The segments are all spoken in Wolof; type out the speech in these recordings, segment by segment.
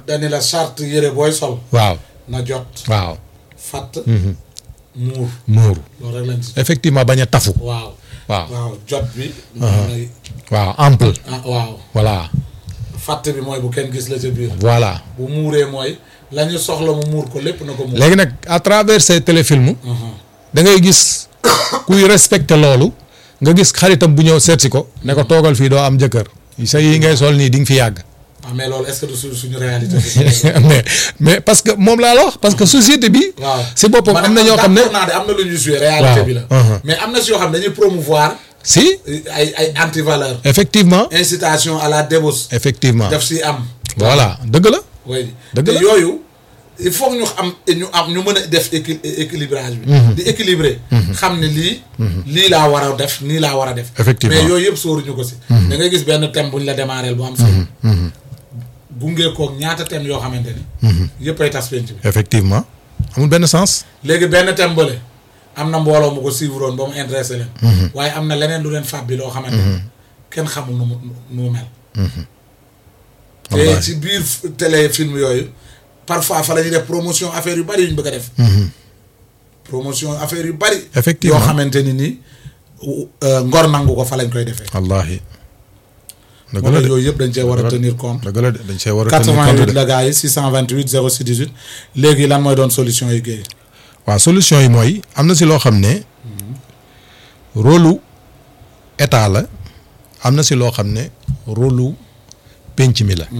dañu la charte yére booy sol waaw na jot waaw fatt muur muuru loolu rek lañ ci effectivement bañ a tafu waaw waaw waaw jot bi mooy waaw ample ah waaw voilà fatt bi mooy bu kenn gis la ca biir voilà bu muuree mooy la ñu soxla mu muur ko lépp na ko muur léegi nag à travers ces téléfilms da ngay gis kuy respecté loolu nga gis xaritam bu ñëw seetsi ko ne ko toogal fii doo am jëkkër sa yi ngay sol nii di nga fi yàgg ah mais loolu est-ce que du su- suñu réalité mais mais parce que moom laa la wax parce que société bi waaw si boppam am na ñoo xam ne d'accord naa de am na lu ñuy joué réalité Waaw. bi la Uh-huh. mais am na si yoo xam ne dañuy promouvoir si ay ay anti valeur effectivement incitation à la débauche effectivement daf si am voilà dëgg la oui Dëgg te la. yooyu il faut que ñu am ñu am ñu mën a def équi équilibrage bi di équilibrer xam ne lii lii laa war a def nii laa war a def Effectivement. mais yooyu yëpp sóoruñu ko si da ngay gis benn thème bu ñu la démarré bu am solo gungee koog ñaata thème yoo xamante ni yëpp ay tas penc bi effectivement amul benn sens léegi benn thème bële am na mbooloo mu ko suivre woon ba mu intéressé leen waaye am na leneen lu leen fab bi loo xamante ni kenn xamul nu mu nu mu mel te Wallaahi. ci biir f- téléfilm yooyu parfois fa la ñuy def promotion affaire yu bari yu ñu bëgg a def promotion affaire yu bari Effectivement. yoo xamante ni nii euh, ngor nangu ko fa lañ koy defee wallaahi dëgg moo la tax de yooyu yëpp dañ cee war a Dëgg la. tenir compte dëgg la de dañ see war a tenir compte 88 de la gars yi 628 06 18 léegi lan mooy doon solution yi géey waaw solution yi mooy am na si loo xam ne rôle lu état la am na si loo xam ne rôle lu penc mi la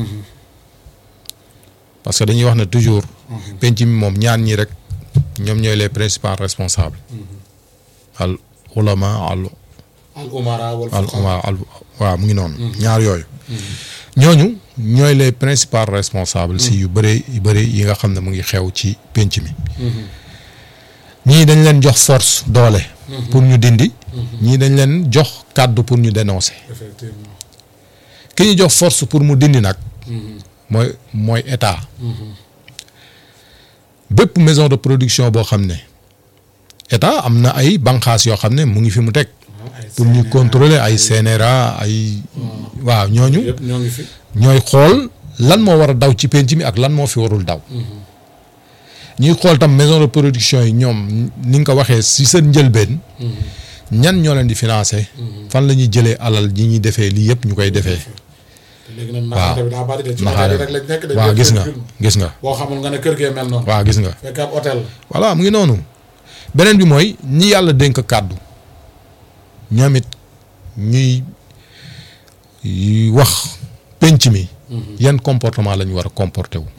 parce que dañuy wax ne toujours penc mi moom ñaan ñi rek ñoom ñooy les principaux responsables al ulama al al umara wal al fuqaha. waaw al waaw mu ngi noonu ñaar yooyu ñooñu ñooy les principaux responsables si yu bëri yu bëri yi nga xam ne mu ngi xew ci penc mi ñii dañ leen jox force doole pour ñu dindi ñii dañ leen jox kàddu pour ñu dénoncer effectivement ki ñu jox force pour mu dindi nag mooy mooy état bépp maison de production boo xam ne état am na ay banqaas yoo xam ne mu ngi fi mu teg pour ñu contrôler ay CNRA ay waaw ñooñu yëpp ñoo ngi fi ñooy xool lan moo war a daw ci penc mi ak lan moo fi warul daw ñuy xool tam maison de production yi ñoom ni nga ko waxee si seen njëlbeen ñan ñoo leen di financer fan la ñuy jëlee alal ji ñuy defee lii yëpp ñu koy defee te léegi nag naxaate bi daa bari de ci naxaare hôtel yi rek lañ nekk de waaw gis nga gis nga boo xamul nga ne kër gee mel noonu waaw gis nga fekk ab hôtel la voilà mu ngi noonu beneen bi mooy ñi yàlla dénk kàddu ñoom it ñuy y wax penc mi yan comportement la ñu war a comporté wu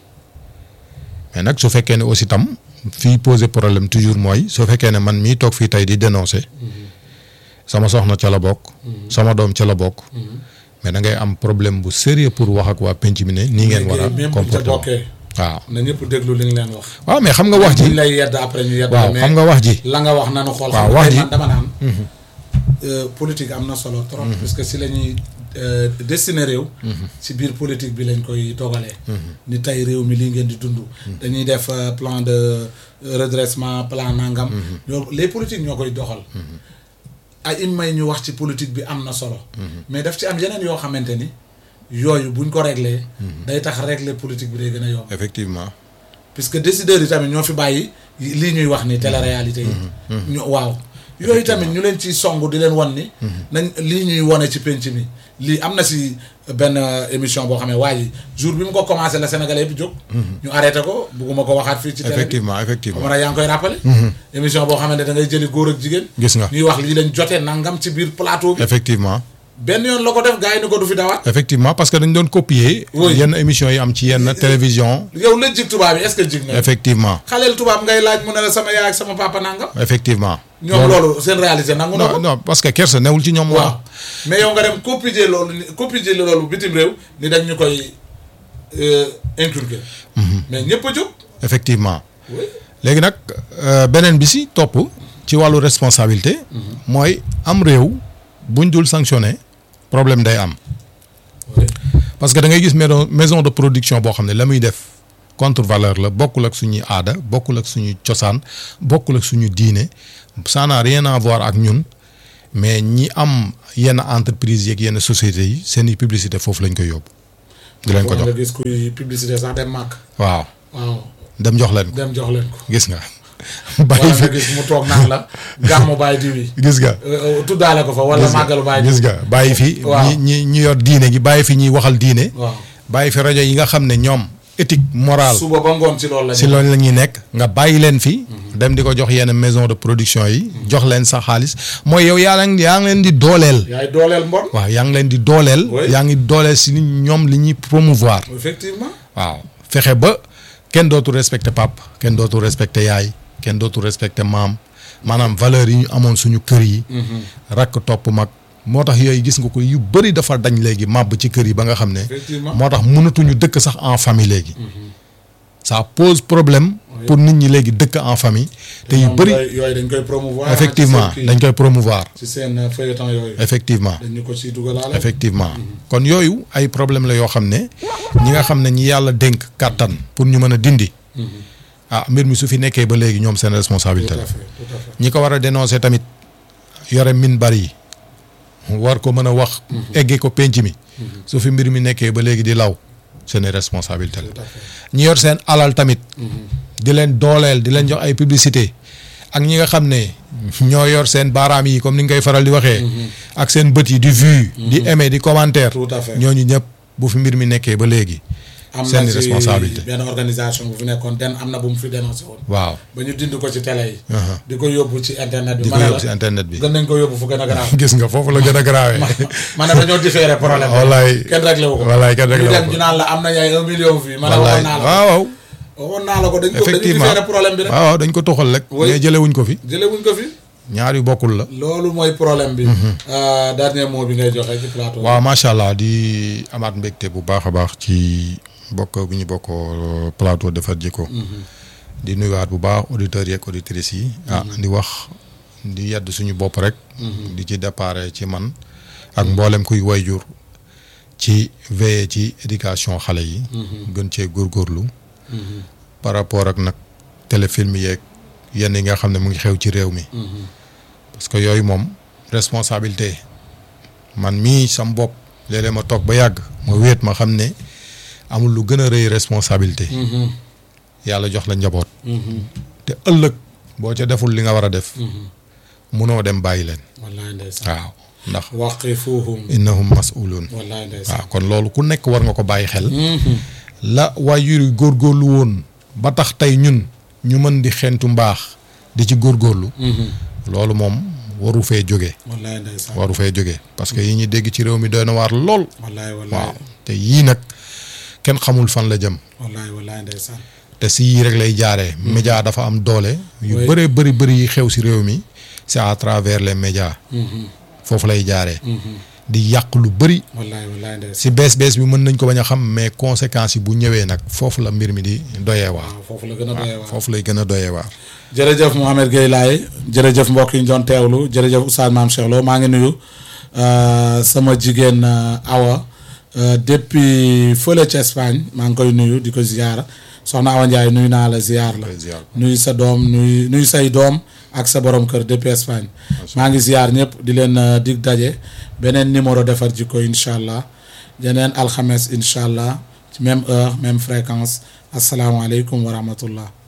mais nag su fekkee ne aussi tam fii poser problème toujours mooy su fekkee ne man mii toog fii tey di dénoncer sama soxna ca la bokk sama doom ca la bokk mais da ngay am problème bu sérieux pour wax ak waa penc mi ne nii ngeen war a léegi même bu ca comporté wu bokkee waaw na ñëpp déglu li nga leen wax waaw mais xam nga wax buñ ji lay yedd après ñu yedd waaw mais xam nga wax ji la nga wax nanu xool waaw xam nga wax tey ji- man dama naan euh, politique am na solo trop parce que si la ñuy euh, destiné réew si biir politique bi lañ koy dogalee ni tey réew mi lii ngeen di dund dañuy def euh, plan de redressement plan nangam ñoo les politiques ñoo koy doxal ay im may ñu wax ci politique bi am na solo mais daf ci am yeneen yoo xamante ni yooyu buñ ko réglé day tax réglé politique bi day gën a yomb effectivement puisque décideurs yi tamit ñoo fi bàyyi lii ñuy wax ni télé-réalité yi ñu waaw yooyu tamit ñu leen ci song di leen wan ni nañ lii ñuy wone ci penc mi lii am na si benn euh, émission boo xam ne waa ji jour bi mu ko commencé la Sénégalais yëpp jóg ñu arrêté ko bugguma ko waxaat fii ci télé bi effectivement effectivement xam yaa ngi koy rappelé émission boo xamante da ngay jëli góor ak jigéen gis nga ñuy wax lii lañ jotee nangam ci biir plateau bi effectivement benn yoon la ko def gars yi ni ko du fi dawaat effectivement parce que dañ doon copier Oui. yenn émissions yi am ci yenn télévision yow la jig tubaab yi est-ce que jig na effectivement xaleel tubaab ngay laaj mu ne la sama yaay ak sama papa nangam effectivement ñoom loolu seen réalité nangu na non ko non parce que kersa newul ci ñoom waaw waaw mais yow nga dem copier loolu ni copier loolu bitim réew ni dañ ñu koy euh, inculquer mais ñëpp a jóg effectivement oui léegi nag euh, beneen bi si topp ci wàllu responsabilité mooy am réew buñ dul sanctionné problème day am oui parce que da ngay gis maison maison de production boo xam ne la muy def contre valeur la bokkul ak suñuy aada bokkul ak suñu cosaan bokkul ak suñu diine ça n'a rien à voir ak ñun mais ñi am yenn entreprise yeeg yenn sociétés yi seen i publicité foofu lañ koy yóbbu di leen ko nga jox gis kuy publicité sax dem màkk waaw waaw dem jox leen ko dem jox leen ko gis nga wala bàyyi nga fi gis mu toog naan la gàmmu baay diw yi gis nga Euh, euh, tuddaale ko fa wala gis nga màggalu baay diw gis nga bàyyi fi Waaw. ñi ñi ñi yor diine gi bàyyi fi ñuy waxal diine waaw bàyyi fi rajo yi nga xam ne ñoom éthique morale suba ba ngoon ci loolu la si loolu la ñuy nekk nga bàyyi leen fi dem di ko jox yenn maison de production yi jox leen sa xaalis mooy yow yaa leen yaa ngi leen di dooleel yaay dooleel mbon waaw yaa ngi leen di dooleel Oui. yaa ngi dooleel si ñoom li ñuy promouvoir effectivement waaw fexe ba kenn dootul respecté pap kenn dootul respecté yaay kenn dootul respecté maam maanaam valeur yi ñu amoon suñu kër yi rakk topp mag moo tax yooyu gis nga ko yu bëri dafa dañ léegi màbb ci kër yi ba nga xam ne effectivement moo tax mënatuñu dëkk sax en famille léegi ça pose problème Oui. pour nit ñi léegi dëkk en famille te yu ñoom bëri yooyu yooyu dañ koy promouvoir effectivement ci seen dañ koy promouvoir kii, ci seen euh, feuilleton yooyu effectivement dañu ko ciy dugalaale effectivement kon yooyu ay problème la yoo xam ne ñi nga xam ne ñi yàlla dénk kàttan pour ñu mën a dindi ah mbir mi su fi nekkee ba léegi ñoom seen tout responsabilité à la fait tout à fait ñi ko war a dénoncer tamit yore min bari yi war ko mën a wax eggee ko penc mi su fi mbir mi nekkee ba léegi di law seen responsabilité la tout à fait ñi yor seen alal tamit di leen dooleel di leen jox ay publicité ak ñi nga xam ne ñoo yor seen baaraam yi comme ni nga koy faral di waxee ak seen bët yi di vue di aimer di commentaire tout à fait ñooñu ñëpp bu fi mbir mi nekkee ba léegi am seen na ci responsabilité. benn organisation bu fi nekkoon den am na bu mu fi dénoncé woon waaw ba ñu dind ko ci télé yi Aha. di ko yóbbu ci internet bi di ko ma ne yóbbu si la internet bi gën nañ ko yóbbu fu gën a garaaw gis nga foofu la gën a garaawee ma ne dañoo différé problème bi wallaay kenn réglé wu ko wallaay kenn réglé ñu wu dem ko. ñu naan la am na yaay un million fii ma ne wallaay waxoon naa la ko waaw waaw waxoon naa la ko dañ ko dañu effectivement différé problème bi rek waaw waaw dañ ko toxal rek Oui. mais jëlewuñ ko fi jëlee wuñ ko fi ñaar yu bokkul la loolu mooy problème bi Euh, dernier mot bi ngay joxe ci plateau bi. waaw macha allah di amaat mbégte bu baax a baax ci bokk bu ñu bokk plateau defar jikko di nuyuwaat bu baax auditeurs yeeg auditrices yi ah di wax di yedd suñu bopp rek di ci déparé ci man ak mboolem kuy wayjur ci veiller ci éducation xale yi gën cee góorgóorlu par rapport ak nag téléfilm yeeg yenn yi nga xam ne mu ngi xew ci réew mi parce que yooyu moom responsabilité man mii sam bopp léeg-léeg ma toog ba yàgg ma wéet ma xam ne amul lu gën a rëy responsabilité Mhm, yàlla jox la njaboot mhm, te ëllëg boo ca deful li nga war a def mhm. munoo dem bàyyi leen wallaay ndeysaan waaw ndax waqifuhum innahum mas'uluun wallaay ndeysaan waaw kon loolu ku nekk war nga ko bàyyi xel Mhm, la waajur yi góorgóorlu woon ba tax tey ñun ñu mën di xentu mbaax di ci góorgóorlu mhm. loolu moom waru fee jóge wallaay ndeysaan waru fee jóge parce que yi ñuy dégg ci réew mi doy na waar lool wallaay wallaay waaw te yii nag kenn xamul fan la jëm wallaay wallaay ndeysaan te si yii rek lay jaaree. média dafa am doole. yu Oui. bëree bëri bëri yi xew si réew mi c'est à travers les médias Mhm, foofu lay jaaree. mhm. di yàq lu bëri wallaay wallaay ndeysaan si bees bees bi mën nañ ko bañ a xam mais conséquences yi bu ñëwee nag foofu la mbir mi di doyee waar. waaw foofu la gën a doyee waar foofu lay gën a doyee waar. jërëjëf Mouhamed Gueye Laye jërëjëf mbokk yi ñu doon teewlu jërëjëf Oustaz Mame Cheikh Lo maa ngi nuyu euh, sama jigéen euh, Awa euh, depuis fële ca Espagne maa ngi koy nuyu di ko ziyaara soxna Awa Ndiaye nuyu naa la ziyaar la nuyu sa doom nuyu nuyu say doom ak sa borom kër depuis Espagne maa ngi ziyaar ñëpp di leen euh, dig daje beneen numéro defar jikko incha allah yeneen alxames incha allah ci même heure même fréquence asalaamaaleykum wa rahmatullah